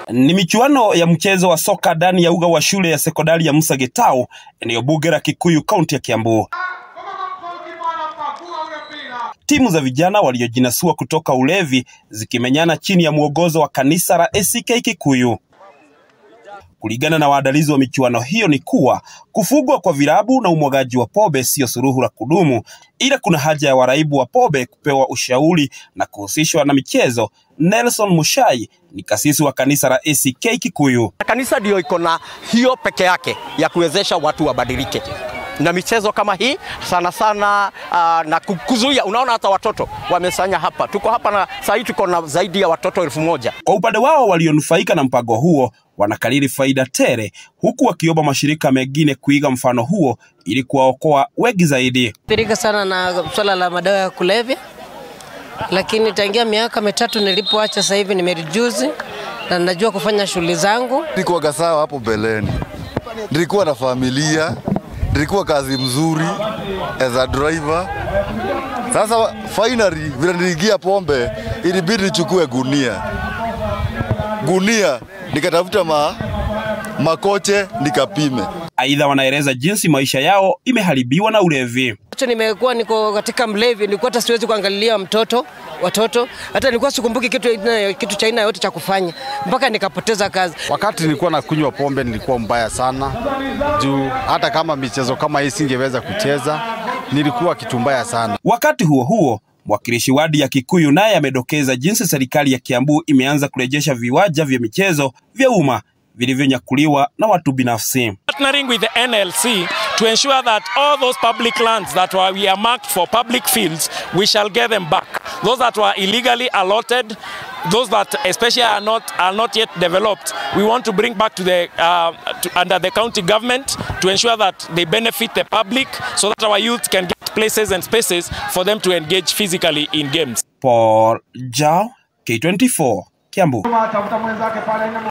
Ni michuano ya mchezo wa soka ndani ya uga wa shule ya sekondari ya Musa Getau, eneo bunge la Kikuyu, kaunti ya Kiambu. Timu za vijana waliojinasua kutoka ulevi zikimenyana chini ya mwongozo wa kanisa la ACK Kikuyu. Kulingana na waandalizi wa michuano hiyo ni kuwa kufugwa kwa vilabu na umwagaji wa pombe sio suluhu la kudumu, ila kuna haja ya waraibu wa pombe kupewa ushauri na kuhusishwa na michezo. Nelson Mushai ni kasisi wa kanisa la ACK Kikuyu. Kanisa ndio iko na hiyo peke yake ya kuwezesha watu wabadilike na michezo kama hii sana sana uh, na kuzuia. Unaona hata watoto wamesanya hapa, tuko hapa na saa hii tuko na zaidi ya watoto elfu moja. Kwa upande wao walionufaika na mpango huo wanakariri faida tele, huku wakiomba mashirika mengine kuiga mfano huo ili kuwaokoa wengi zaidi. Pirika sana na swala la madawa ya kulevya, lakini tangia miaka mitatu nilipoacha, sasa hivi nimerejuzi na najua kufanya shughuli zangu. Nilikuwa sawa hapo mbeleni, nilikuwa na familia, nilikuwa kazi mzuri as a driver. Sasa finally vile niliingia pombe, ilibidi nichukue gunia gunia, nikatafuta ma, makoche nikapime. Aidha, wanaeleza jinsi maisha yao imeharibiwa na ulevi. Acho nimekuwa niko katika mlevi, nilikuwa hata siwezi kuangalia mtoto watoto, hata nilikuwa sikumbuki kitu, kitu cha aina yote cha kufanya mpaka nikapoteza kazi. Wakati nilikuwa nakunywa pombe nilikuwa mbaya sana, juu hata kama michezo kama hii singeweza kucheza, nilikuwa kitu mbaya sana. Wakati huo huo, mwakilishi wadi ya Kikuyu naye amedokeza jinsi serikali ya Kiambu imeanza kurejesha viwanja vya michezo vya umma vilivyonyakuliwa na watu binafsi. Partnering with the NLC to ensure that all those public lands that were earmarked for public fields, we shall get them back. Those that were illegally allotted, those that especially are not are not yet developed, we want to bring back to the uh, to, under the county government to ensure that they benefit the public, so that our youth can get places and spaces for them to engage physically in games. Paul Jao, K24, Kiambu.